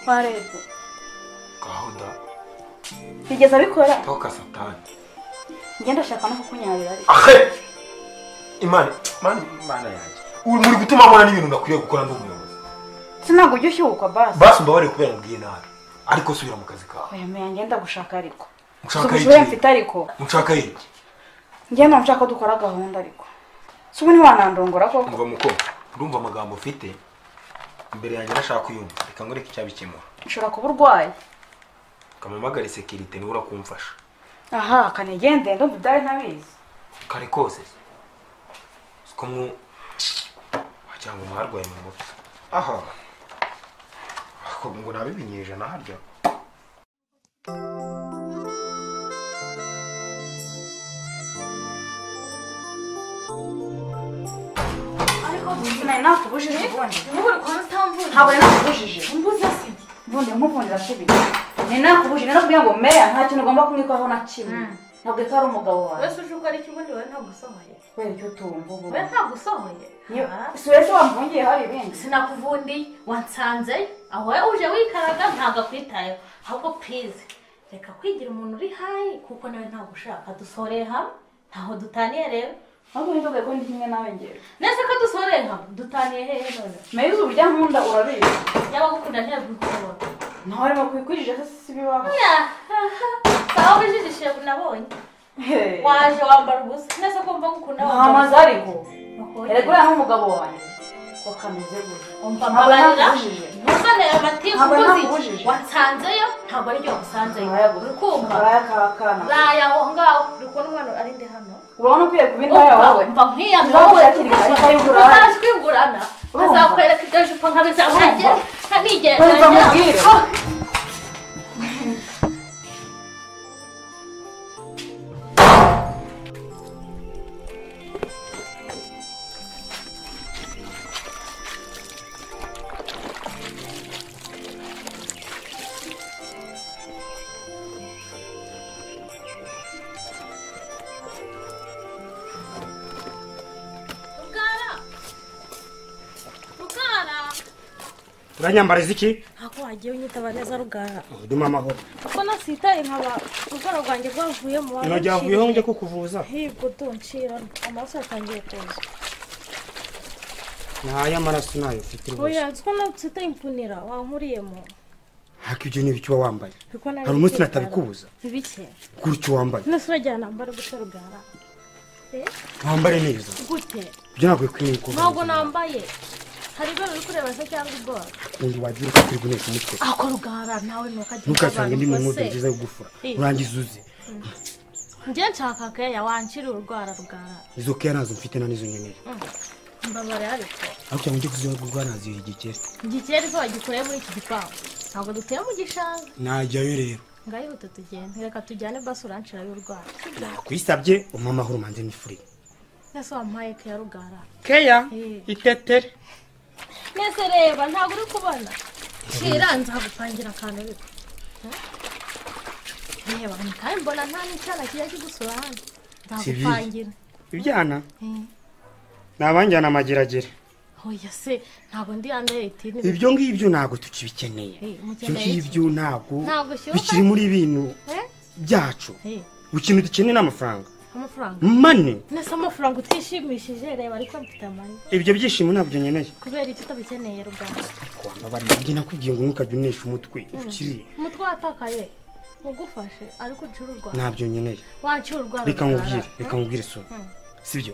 twarebye gahunda bigeze abikora toka satani njye ndashaka no kukunyarira ariko ahe imana imana imana yanjye uri muri gutuma mbona n'ibintu nakwiriye gukora ndi umuyobozi sinabwo ujya ushyuka basi basi mbabarire kubera mubwiye nabi ariko subira mu kazi kawe oya meya njye ndagushaka ariko si Nshaka ubushoboye iki? mfite ariko nshaka iki njye ntabwo nshaka ko dukora gahunda ariko si ubu ntiwanandongora koko umva muko urumva amagambo ufite imbere yanjye nashaka uyumva reka ngoreke icyabikemura ushobora kuba urwaye kamamagare sekirite niwe urakumfasha aha kanigende ndumva ibyari ntabizi kare kose siko mwu wagira ngo mwarwaye mu mutwe aha Ako ngo nabe ibinyejana harya ariko sinari nakubujije ubundi Ubu uri kuba utamvuye. ntabwo nari nakubujije Umbuza sibye. ubundi nkukundira si ibintu nari nakubujije nari nakubwiye ngo meya nta kintu ugomba kumwitaho na kimwe Mm. ntabwo ko ari umugabo wawe Wese uje ukora iki ubundi wowe ntagusohoye. kubera icyo utumva ubu Wowe ntagusohoye. Niyo- Ah, si wese wamvungiye hari ibindi Sinakuvundiye wansanze aho wowe uje wikaraga ntabwo akwitayeho ahubwo pize reka kwigira umuntu uri hayi kuko nawe ntabwo ushaka dusoreye hamwe ntaho dutaniye rero ntabwo uhinduke ko ndi kimwe nawe ngewe nese ko dusoreye hamwe dutaniye hehe none meya izuba urya nkunda urabizi yaba gukunda ntiyagukubona nawe urimo kwikwijije se si ibibaho sawa wijijishe nabonye Hey. waje wambara ubusa nese ko mva gukunda ntamaze ariko Makuye. erega uriya n'umugabo wanjye ko kameze gutya Umva Ntabwo mbabarira nakubujije. ntuzanire amatiku Ntabwo ubuzi nakubujije. wansanzeyo ntabwo ari byo wasanzeyo uri kumva uraya kakana raye aho ngaho uri kubona umwana ari ndi hano urabona ukwiye kuba intaya wowe mva nkiyamye Ntabwo wowe yakiri ikarita y'ugurane. utazwigurana Urumva? azakwereka ibyo jipo nkabizanage Urumva? Urumva mubwire. nkanigereranya rugara rugara uranyambariza iki ntabwo wagiye unyitaba neza rugara dume amahoro kuko nasitaye nkaba urwara rwanjye rwavuyemo nageravuyeho njye kukuvuza higo duncira amaraso yatangiye kuza ntayo amaraso nayo mfite rwose oya nzi ko nawe usita imfunira wankuriyemo ariko ibyo ni ibiki uba wambaye Biko nari hari umunsi bike natabikubuza cyane. bike kuri icyo wambaye nose urajyana nambara gute rugara Eh, wambare neza gute ibyo ntabwo bikwiriye kuba ntabwo nambaye hari ibyo biri kureba se cyangwa ubwoba undi wagira ufite urigunesha umutwe ako rugara nawe ntukajya ntukasange ndi mu nkweto nziza yo gufura Iyi. urangiza uze njye nshaka keya wancira urwara rugara izo keya nazo mfite na n'izo nkeneye mbabare ariko ariko cyangwa ujye kuziha rwo naziyo igikeri igikeri ko wagikoreye muri iki gipangu ntabwo dutuye mu gishanga najyayo rero ngayihute tugende reka tujyane basi urancira y'urwara nakwisabye umpa amahoro manze nifuriye nese wampaye keya rugara keya Iyi. itetere nese reba ntabwo uri kubona shira nzagupangira akantu ariko Eh? reba ni kandi mbona nta n'icyana kijya kigusura hano nzagupangira ibyana Eh, ni abanjyana amageragere oya se ntabwo ndi hano leta ibyo ngibyo ntabwo tukibikeneye Eh, ibyo mukeneye iki? ngibyo ntabwo Ntabwo bishyuka? bikiri muri bintu Eh? byacu Eh, ikintu dukeneye ni amafaranga amafaranga mane nese amafaranga utishimishije reba ariko mfite amani ibyo byishimo ntabyo nkeneye kubera icyo utabikeneye rugara wambabarira njye nakubwiye ngo ntukajye unesha umutwe ukiri umutwe watakaye ugufashe ariko ucururwa ntabyo nkeneye wancururwa reka nkubwire reka nkubwire isura sibyo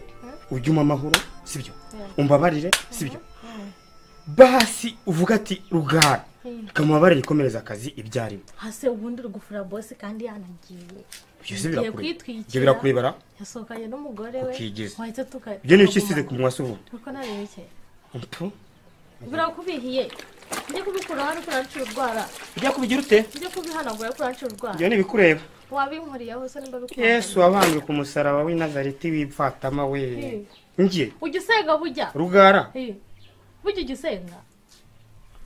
ujye umpa amahoro sibyo umbabarire sibyo basi uvuga ati rugara reka mubabarire ikomereza akazi ibyarimo hase ubundi uri gufura bosi kandi yanagiye ibyo si Ugiye birakure kwitwikira. ibyo birakurebera yasohokanye n'umugore we Ukigize. wahita tuka ibyo ni ibisize ku mwasi ubundi kuko ntabibike Mpu. birakubihiye ujye kubikura hano kuranshira urwara ujya kubigira ute ujye kubihanagura ariko kuranshira urwara ibyo ni ibikureba wabinkuriyeho se nimba bikunda yesu wabambwe ku musaraba w'i nazareti w'ipfatama we Eh. njye ujya usenga bujya rugara Eh, bujya ujya usenga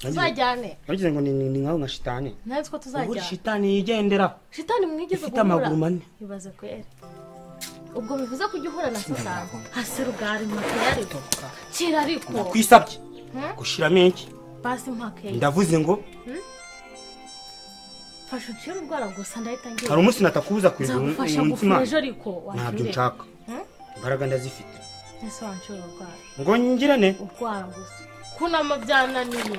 tuzajyane ntugize ngo ni ni ni nkaho nka shitani natwe ubu tuzajyana shitani yigendera shitani mwigeze ifite amaguru manini. ibaze kwera ubwo bivuze ko ujya uhura na sasanga hasi rugari mpaka ariko kira ariko nakwisabye Hmm? gushiramo iki basi mpaka yari ndavuze ngo fasha ucire urwara gusa ndahita hari ngira umunsi natakubuza kureba nzagufasha umutima gufura ejo ariko ntabyo wanjure. nshaka Hmm? imbaraga ndazifite ese wanshura urwara ngo ngirane urwara gusa kunama byananiye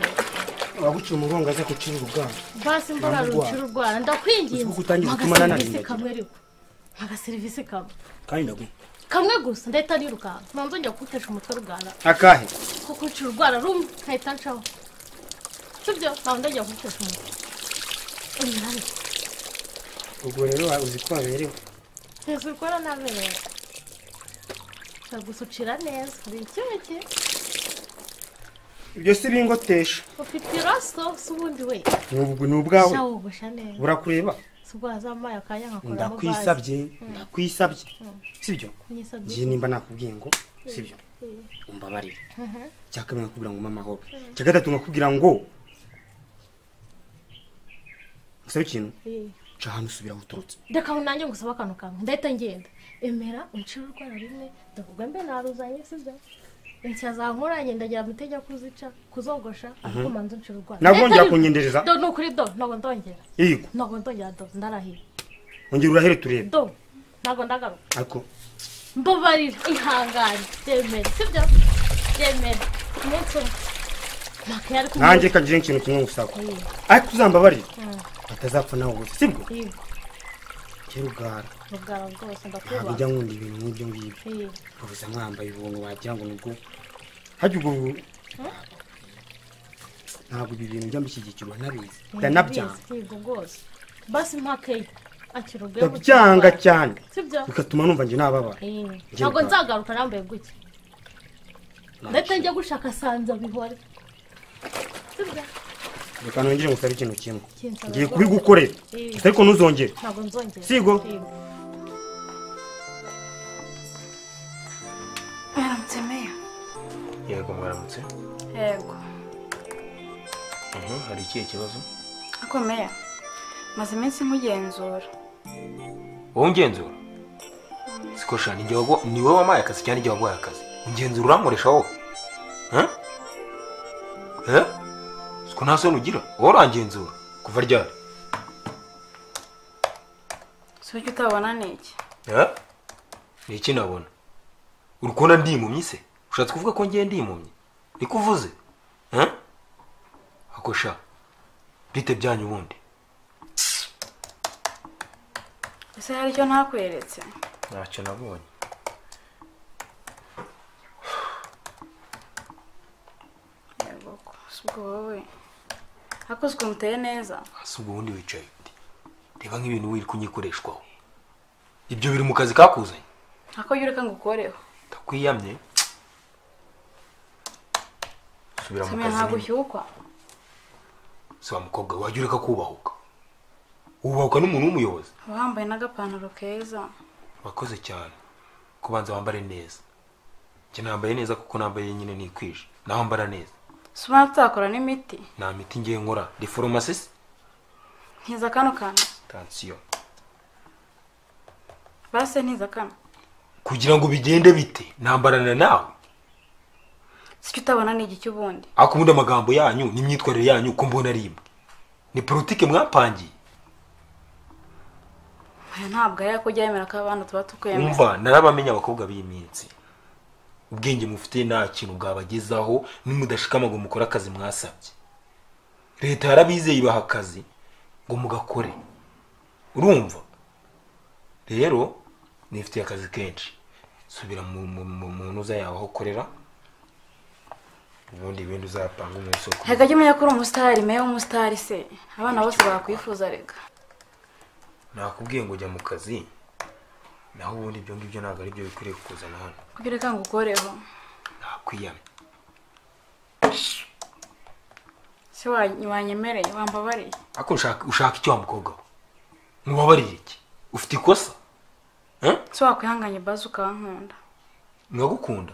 waguciye umugongo aza gucira urugamba basi mbona Ntabwo urwara. rucira urwara ndakwinginze Uzi ko utangiye mpaga gutuma nananiye serivisi ndagira. kamwe ariko mpaga serivisi kamwe kandi ndaguha kamwe gusa ndahita nirukanka ntanzongera kugutesha umutwe rugara akahe kuko nshira urwara rumwe nkahita ncaho sibyo ntabwo ndagiye kugutesha umutwe umunani ubwo rero wa- uzi ko waberewe hejuru ukora nabi rero ndagusucira neza hari icyuki ibyo si bingotesha ufite iroso si ubundi we n'ubwo ni ubwawe shawogosha neza burakureba si ubwo wazamuye akanya nkakuramo bazi ndakwisabye ndakwisabye sibyo nyisabye ngiye nimba nakubwiye ngo sibyo Mm. umbabarire Mhm. icya kabiri nakubwira ngo mama hope icya gatatu nakubwira ngo gusa ikintu Eh. ca ahantu usubira aho uturutse reka ngo nanjye ngusaba akantu kamwe ndahita ngenda emera uncire urwara rumwe ndavuga mbe naruzanye sibyo inshya zankoranye ndagira amutege kuzica kuzogosha ariko manza uncire urwara nabwo Ndahita wongera niruka. kunyendereza do ni ukuri do ntabwo ndongera yego ntabwo ndongera do ndarahira ongera urahere turebe do ntabwo ndagaruka ariko mbabarira ihangane byemere sibyo byemere umunsi umwe mpaka yari kumwe nanjye kagira ikintu kimwe ngusaba ariko uzambabarire atazapfa nawe gusa sibwo yego kera ugara ubwara bwose ntabwo ndakubaha ujya nkunda ibintu nk'ibyo ngibyo Eh. ubuza mwambaye ubuntu wagira ngo nibwo hajya ubwo bu- ntabwo ibi bintu njya mbishyigikirwa ntabizi ndanabyanga Ndabizi, yego rwose basi mpakeye akira ubwenge ndabyanga cyane sibyo bigatuma numva njye nababara Eh, Njye ntabwo ubwanjye. nzagaruka nambaye gutya ndahita njya gushaka sanza bihore sibyo reka nongere ngusabe ikintu kimwe Kinsaba ngiye rwose. kubigukorera Eh. gusa ariko ntuzongere ntabwo nzongera Sigo. Yego. mwaramutse meya yego mwaramutse yego Mhm, hari ikihe kibazo ariko meya maze iminsi nkugenzura wowe ungenzura siko shani igihe wabwo- ni wowe wampaye akazi cyangwa igihe waguhaye akazi ungenzura uramuresha wowe Eh? Eh? siko nta soni ugira wowe urangenzura kuva ryari si uburyo utabona ni iki Eh? ni iki nabona uri kubona ndimumye se ushatse kuvuga ko ngiye ndimumye niko uvuze Eh? ako sha bite byanyu ubundi ese hari icyo ntakweretse ntacyo nabonye yego ko si ubwo wowe ariko si ukuntu uteye neza hasi ubwo wundi wicaye uti reba nk'ibintu wiri kunyikoreshwaho ibyo biri mu kazi kakuzanye ariko jya ureka ngo ukoreho ndakwiyamye subira mu samira kazi ntabwo nyine. ushyukwa si wa mukobwa wajya ureka kubahuka wubahuka n'umuntu w'umuyobozi uba wambaye n'agapantaro keza urakoze cyane kubanza wambare neza njye nambaye neza kuko nambaye nyine nikwije nawe mbara neza si ubona tutakora n'imiti nta miti ngiye nkora ndi foromasisi ntiza kano kantu tansiyo base ntiza kano kugira ngo bigende bite nambarana nawe si icyo utabona ni iki cy'ubundi ariko ubundi amagambo yanyu n'imyitwarire yanyu uko mbona ari imwe ni politike mwapangiye aya ntabwo ari ako ujya yemera ko abana tuba tukwemera umva narabamenya abakobwa b'iyi minsi ubwenge mufite nta kintu bwabagezaho nimudashikama ngo mukore akazi mwasabye leta yarabizeye ibaha akazi ngo mugakore urumva rero nifitiye akazi kenshi subira mu, mu, mu, mu ntuza yawe aho ukorera ubundi ibindi uzapanga umunsi wo kubi- reka jya umenya ko uri umusitari meya w'umusitari se abana bose bakwifuza reka nakubwiye ngo ujya mu kazi naho ubundi ibyo ngibyo ntabwo ari byo bikwiriye kukuzana hano kuko ureka ngo ukoreho nakwiyamye se wa- wanyemereye wambabareye ariko ushaka ushaka icyo wa mukobwa we mubabarire iki ufite ikosa Eh? se wakwihanganye bazi ukankunda ngagukunda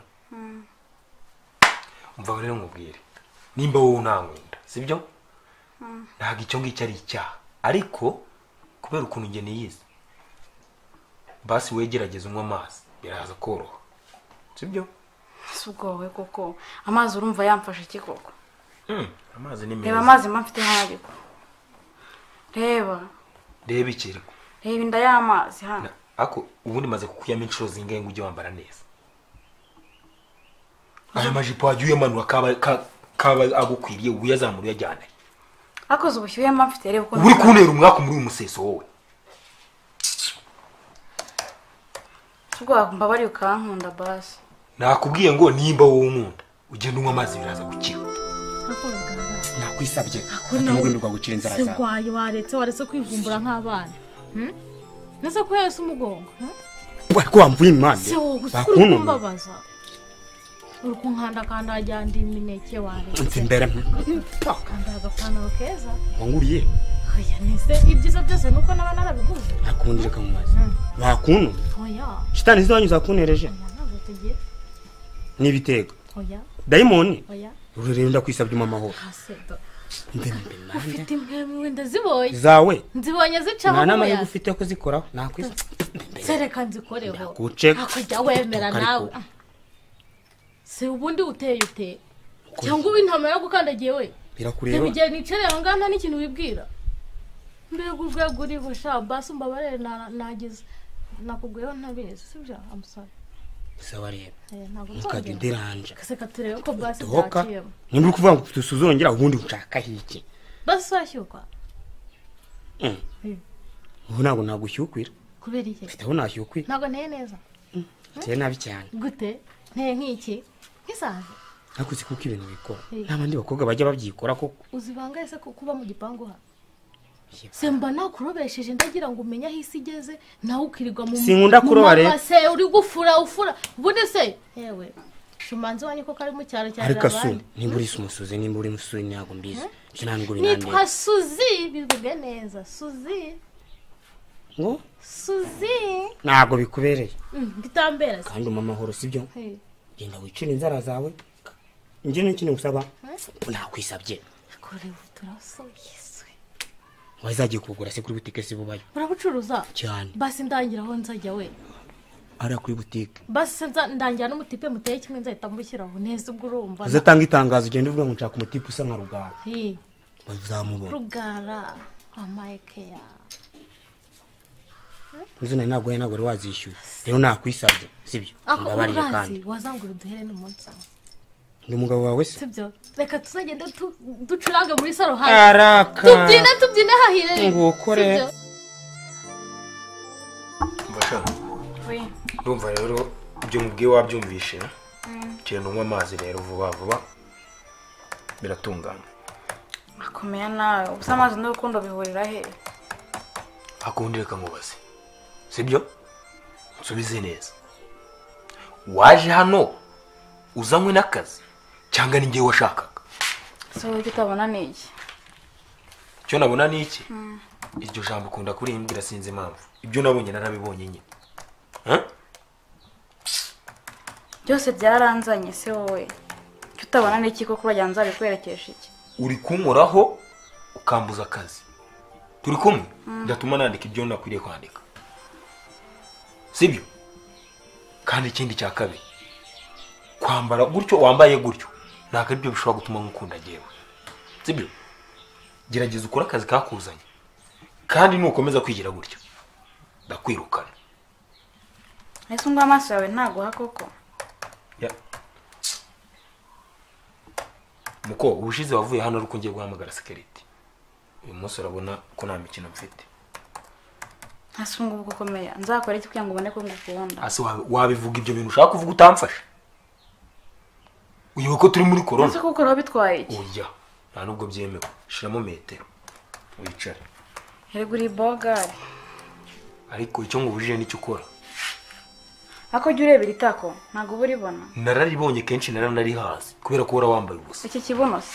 umva rero nkubwire nimba wowe ntankunda sibyo ntabwo icyo ngicyo ari icyaha ariko kubera ukuntu njye niyizi basi wegerageza unywa amazi biraza koroha sibyo si ubwo wowe koko amazi urumva yamfashe iki koko Mm, amazi ni reba meza amazi mba mfite hano ariko reba reba ikirwa reba inda y'amazi hano Na- ako ubundi maze kukuyamo inshuro zingahe ngo ujye wambara neza aya majipo wajya uyamanura kaba ka- kaba agukwiriye uyazamura uyajyana akoze ubushyuhe mba mfite reba uba uri ukuntu kuntera umwaku muri uyu museso wowe ubwoba mbabariye ukankunda basi nakubwiye ngo nimba wowe unkunda ugenda unywa amazi biraza gukira akora nakwisabye nawe- atamugumirwa gucira inzara se zawe urwaye waretse waretse kwivumbura nk'abana Hmm? ndetse ko yahise umugongo hmm? ariko wamvuye impande se wowe gusa uri bakunumye kumbabaza uri kunkandakanda wagira ngo ndi imineke waretse nzi imbere kambaye agapantaro keza wanguriye oya nese ibyiza byose ni uko n'aba narabiguze ntakundire kamumazi bakunumye oya shitani ziwanyu zakuntereje oya ntabwo tugiye n'ibitego oya dayimoni oya rero rero ndakwisabye mu amahoro kasedo Ndi imbere nawe. ufite impwemu wenda zibonye zawe nzibonye zicamo nta nama umuyaga ufite yo kuzikoraho nakwisa sereka nzikoreho kuceka hakujya wemera Tukareka. nawe si ubundi uteye uteye cyangwa uba intama yagukandagiye we reba birakureba igihe nicaye aho ngaho nta n'ikintu wibwira mbega urwego uriho sha basi mbabarire na- nagize nakubwiyeho ntabizi sibyo amusore saba reba ntabwo mukajya nzongera udiranje gaseka turebe ko basi dohoka byaciyemo nimba uri kuvuga ngo tusuzongera ubundi nshaka hiki basi washyukwa Mm. Mm. ubu ntabwo nagushyukwira kubera iki mfite aho nashyukwira ntabwo nteye neza biteye nabi cyane gute nteye nk'iki nk'isazi ariko uzi kuko ibintu bikora Mm. n'abandi bakobwa bajya babyikora koko uzibangaye se ko kuba mu gipangu hano se mba nakurobesheje ndagira ngo umenye aho isi igeze nawe ukirirwa mu Sinkunda mu kuroba rero. mabase uri gufura ufura ubundi se yewe shumanzi wanyu ko kari mu cyaro cya ariko asu jarabandi nimba uri umusuzi nimba uri umusuzi ntabwo mbizi ibyo nta nubwo binandeba nitwa suzi bivuge neza suzi ngo suzi ntabwo bikubereye Mm, bitambera se kandi umpa amahoro sibyo Hey, genda wicira inzara zawe njye n'ikintu gusaba nakwisabye korewe turasoyiswe wazagiye kugura se kuri butike si bubayo urabucuruza cyane basi ndangira aho nzajya we hariya kuri butike basi se nza- ndangira n'umutipe muteye kimwe nzahita mbushyiraho neza ubwo urumva uzatanga itangazo ugenda uvuga ngo nshaka umutipe usa nka rugara Hey. bazamubona rugara amayekeya inzu nawe ntabwo ntabwo wari wazishyuye rero nakwisabye sibyo ako mbabarire kandi urazi wazangura uduhere n'umunsi umwe. ndi umugabo wawe se sibyo reka tuzagenda tu- ducurange muri saro hasi tubyine araka tubyine hahire Nguko rero. Sibyo? we ndumva rero ibyo mubwiye wabyumvishe genda unywa amazi rero vuba vuba biratungana akomeye nawe ubusa amazi n'urukundo bihurira he akundi reka nkubaze sibyo nsubize neza waje hano uzanywe n'akazi cyangwa ni njyewe washakaga si wowe icyo utabona ni iki icyo nabona ni iki iryo jambo ukunda kurimbwira sinzi impamvu ibyo nabonye narabibonye nyine Huh? byose byaranzanye se wowe icyo utabona ni iki koko urajya nzabikwerekesha iki uri kunkoraho ukambuza akazi turi kumwe ndatuma nandika ibyo nakwiriye kwandika sibyo kandi ikindi cya kabiri kwambara gutyo wambaye gutyo ntabwo aribyo bishobora gutuma nkukunda njyewe sibyo gerageza ukore akazi kakuzanye kandi nukomeza kwigira gutyo ndakwirukana ese ngo amaso yawe ntaguha koko Ya. muko ubushize wavuye hano ariko ngiye guhamagara sekiriti uyu munsi urabona ko nta mikino mfite ntasunga ubu gukomeye nzakora iki kugira ngo ubone ko ngukunda ase wabi- wabivuga ibyo bintu ushaka kuvuga utamfasha uyoba ko turi muri ese korona kuko bitwaye iki oya nta nubwo byemewe shiramo metero wicare rego uri bogari ariko icyo ngubujije nicyo ukora ako jya ureba iri tako ntabwo uba uribona nararibonye kenshi naranarihazi kubera ko wara wambaye ubusa iki kibuno se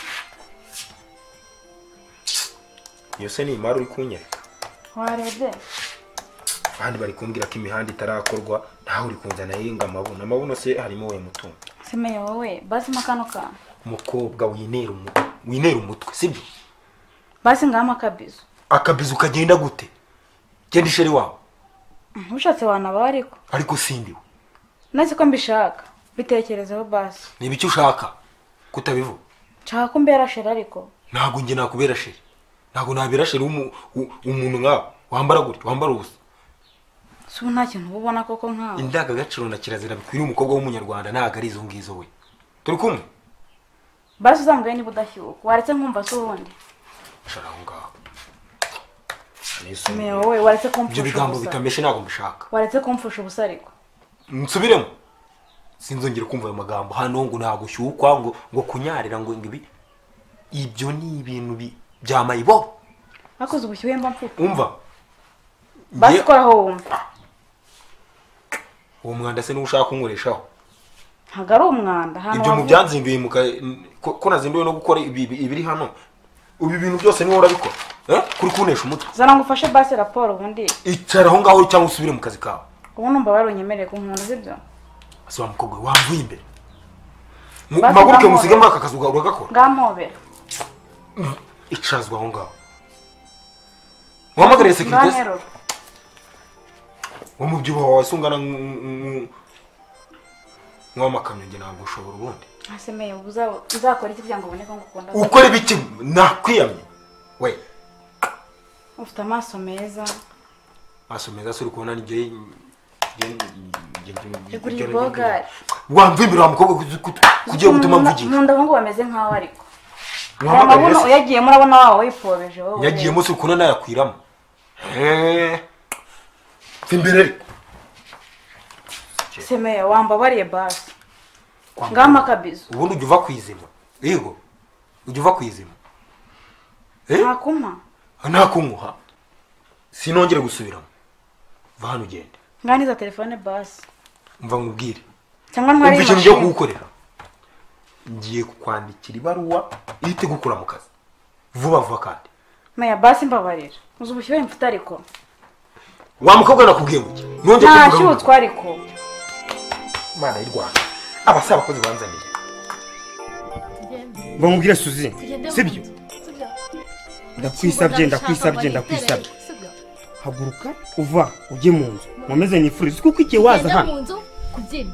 iyo se ni imari uri kunyereka warebye abandi bari kumbwira ko imihanda itarakorwa ntawe uri kunzana yiringa amabuno amabuno se harimo we mutungo semeye wowe basima kano kantu umukobwa winera umu- winera umutwe sibyo basi ngama akabizo akabizu kagenda gute genda isheri wawe ushatse wanaba ariko ariko sindiwe nazi ko mbishaka bitekerezeho basi niba icyo ushaka kutabivuga nshaka ko mbera sheri ariko ntabwo njye nakubera sheri ntabwo nabera sheri w'umu- u- umuntu nkawe wambara gutya wambara ubusa si ubu nta kintu uba ubona koko nkawe indangagaciro na kirazira bikwiriye umukobwa w'umunyarwanda ntabwo ari izo ngizo we turi kumwe basi uzambwire niba udashyuka waretse nkumva se ubundi shara aho ngaho meya wowe waretse ibyo kumfusha bigambo ubusa bitameshe ntabwo mbishaka waretse kumfusha ubusa ariko nsubiremo sinzongere kumva ayo magambo hano ngo ntabwo ushyukwa ngo ngo kunyarira ngo ngo ibi ibyo ni ibintu bi- bya mayibobo nakoze ubushyuhe mba mfite umva basi Nge- koraho wumva uwo mwanda se niwo ushaka kunkoreshaho ntabwo ari umwanda ahantu ibyo mu wavuye- byanzinduye mu ka- n- ko ko nazinduwe no gukora ibi- ibi- ibiri hano ibi bintu byose niwe urabikora eh? kuri kunesha umutwe zana ngo ufashe basi raporo ubundi icara aho ngaho cyangwa usubire mu kazi kawe ubu numva warunyemereye ku nkunda sibyo asa wa mukobwa we wamvuye imbere Mu- Basi mpaguruke ngamore. musige muri aka kazi uga- uragakora ngampobera icarazwa aho ngaho wahamagariye sekirite se nganterura wo mu byibuho wawe se ungana nk'uw'amakamyo njye ntabwo ushobora ubundi asemeye ubu uza- uzakora iki kugira ngo ubone ko ngukunda ukora ibiki nakwiyamye we ufite amaso meza maso meza se uri kubona n'igihe Igurira ibogari. wamva imbere wa mukobwa kugira ngo utuma Mu nda- mvugira mu nda ngo bameze nkaho ariko aya Wahamagariye mabuno se? uyagiyemo urabona waba wifobeje wowe yagiyemo se uri kubona nayakwiramo Eh. Mva imbere ariko semeye wambabariye basi Kwa- ngama akabizo ubundi ujya uva ku izima yego ujya uva ku izima Eh? ntakumpa nta kunguha sinongere gusubiramo va hano ugende nganiza telefone basi mva nkubwire cyangwa ntwari umva ikintu ngiye kugukorera ngiye kukwandikira ibaruwa ihite igukura mu kazi vuba vuba kandi meya basi mbabarira uzi ubushyuhe mfite ariko wa mukobwa nakubwiye gutya nongeye kubivuga ntashyutswa ariko imana y'u rwanda abasaba abakozi banzaniye bamubwire suzi tugende mu sibyo nzu. Sibyo. ndakwisabye Ubu ndakwisabye ndabishaka, ndakwisabye baritereye. Sibyo. haguruka uva ujye mu nzu nkomeze nifurize kuko igihe waza tugende hano mu nzu kubyina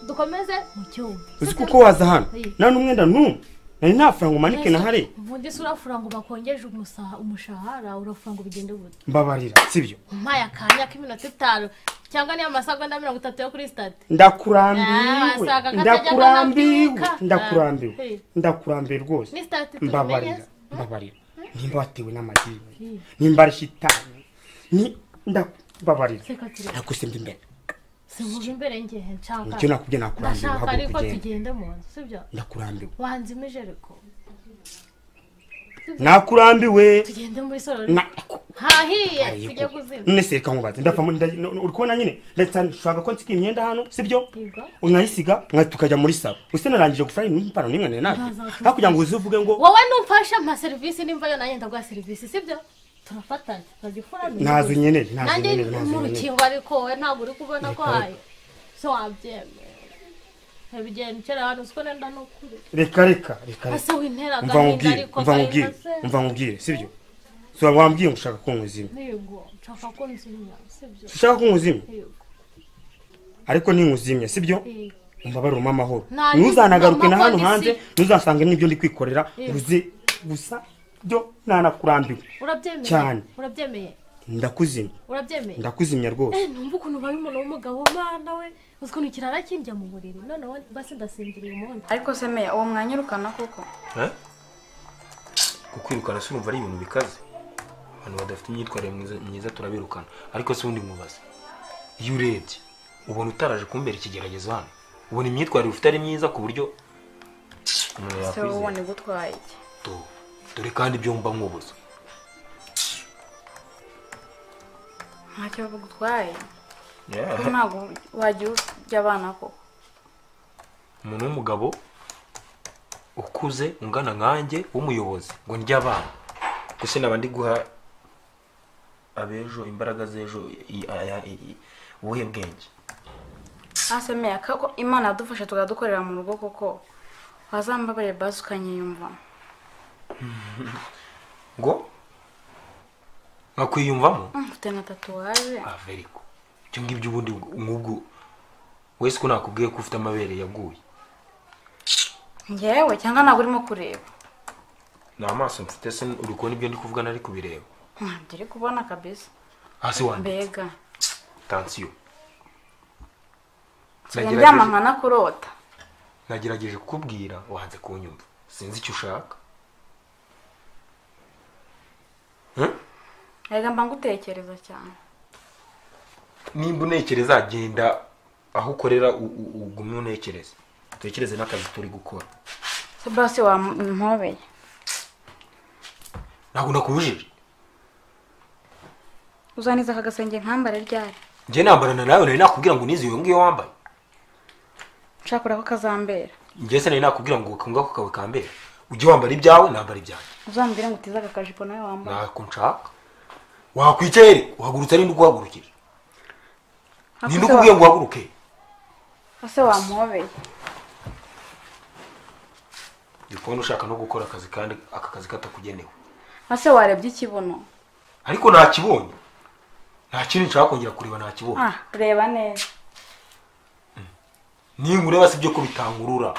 dukomeze mu cyumba uzi Sibyo? kuko waza hano Iya. nta n'umwenda n'umwe nari nafura ngo umanike na hariya ubundi se urafura ngo bakongeje umusa- umushahara urafura ngo bigende gute mbabarira sibyo umpaye akanya k'iminota itanu cyangwa niyo masagonda mirongo itatu yo kuri sitade Ah, ndakurambiwe wasaga akajya ndakurambiwe akanabyuka. Ah, ndakurambiwe hey. ndakurambiwe rwose ni sitade mbabarira tubimenyeza mbabarira nimba watewe n'amadini Hey. nimba ari shitani ni ndababarira Seka turi- nakusimba imbere sinkuva imbere ngehe nshaka icyo nakubye nakurambiwe ndashaka ariko haguruka ugende tugende mu nzu sibyo ndakurambiwe wanze imijereko nakurambiwe tugende muri sorori na hahiye tujye kuzima none se reka nkubaze ndavamo nda- no- no- uri kubona nyine ndetse nshaka ko nsika imyenda hano sibyo Yego. unayisiga nka tukajya muri salo use narangije gufura impano n'imwe nari Ntaza nabyo kuvuga. aho kugira ngo uze uvuge ngo wowe numfasha mpa serivisi nimba yo nanjye ndaguha serivisi sibyo turafatanya ndazikora ni ntazo nkeneye ntazo nanjye nkeneye ntazo mu nkeneye rukingo ariko wowe ntabwo uri kubona ko Reka- haye so wabyemera ntibigenda ukera ahantu uziko nenda no kure reka reka reka reka. ase wintera umva agahinda nkubwire ariko umva agahinda nkubwire se umva nkubwire sibyo so wambwiye ngo ushaka ko nkuzima yego nshaka ko nzimya sibyo ushaka ko nkuzima yego ariko ninkuzimye sibyo yego umbabaruremo amahoro Nta- ntuzanagaruke na hano amakonisi. hanze ntuzasanga n'ibyo ndi kwikorera Yego. uze gusa byo ntanakurambiwe urabyemeye Cyane. urabyemeye ndakuzimya urabyemeye ndakuzimya rwose Eh, numva ukuntu ubaye umuntu w'umugabo mana we uzi ukuntu ikirara kindya mu buriri noneho basi ndasinzira uyu munsi ariko se meya uwo mwanyirukana kuko Eh? kukwirukana se urumva ari ibintu bikaze abantu badafite imyitwarire myiza- myiza turabirukana ariko se ubundi nkubaze iyo urebye ubona utaraje kumbera ikigeragezo hano ubona imyitwarire ufite ari myiza ku buryo umuntu se wowe yakwizera ubona igutwaye iki Do- dore kandi ibyo mba nkubuza ntacyo bagutwaye kuko Yeah. ntabwo wajya urya abana koko umuntu w'umugabo ukuze ungana nkanjye w'umuyobozi ngo ndya abana gusa naba ndi guha abejo imbaraga z'ejo i- aya- i- i- ubuhe bwenge hasi meya ko imana yadufashe tukadukorera mu rugo koko wazambabariye basi ukanyiyumva ngo nkakwiyumvamo mfite na tatuwaje ah very good ibyo ngibyo ubundi nk'ubwo wese ko nakubwiye ko ufite amabere yaguye ngewe cyangwa ntabwo urimo kureba ni amaso mfite se uri kubona ibyo ndi kuvuga nari kubireba ntabyo uri kubona kabisa hasi wanjye mbega tansiyo sigaye ndyama nkanakurota nagerageje kukubwira wanze kunyumva sinzi icyo ushaka Hmm? mbega mba ngutekereza cyane nimba unekereza genda aho ukorera u- u- ugume unekereze dutekereze n'akazi turi gukora sebasi wampobeye ntabwo nakubujije uzaniza aka gasenge nkambare ryari njye nambarana nawe nari nakubwira ngo unize iyo ngiyo wambaye nshakura ko kazambera njye se nari nakubwira ngo ukanga ako kawe kambere ujye wambara ibyawe nambara ibyanjye uzambwire ngo utize aka kajipo nawe wambaye ntako nshaka wakwicere uhagurutse ari ukuhagurukira ninde ukubwiye ngo uhaguruke ese wampobeye ndi kubona ushaka no gukora akazi kandi aka kazi katakugenewe ese warebye ikibuno ariko nakibonye nta kintu nshaka kongera kureba nakibonye ah reba neza ninkureba si ibyo ko bitankurura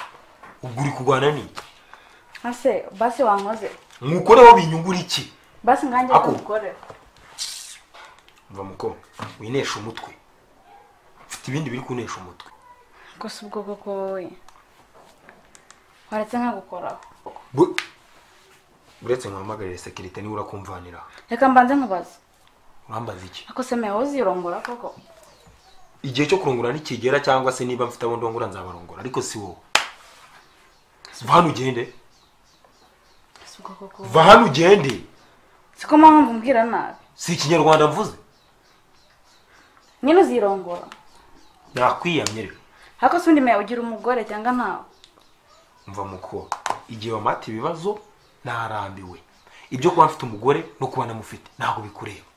ubwo uri kurwana n'iki ese basi wankoze nkukoreho binyungura iki basi ngange Ako. kugukorera mva muko winesha umutwe mfite ibindi biri kunesha umutwe gusa ubwo koko wowe waretse nkagukoraho Bu- uretse nkuhamagarire sekirite niba urakumvanira reka mbanze nkubaza urambaza iki ako se mewe uzirongora koko igihe cyo kurongora nikigera cyangwa se niba mfite abo ndongora nzabarongora ariko si wowe va hano ugende si ubwo koko va hano ugende siko mpamvu mbwira nabi si ikinyarwanda mvuze nyine uzirongora nakwiyamye rero ako se undi mewe ugira umugore cyangwa ntawe mva muko igihe wamata ibibazo narambiwe ibyo kuba mfite umugore no kuba namufite ntabwo bikureba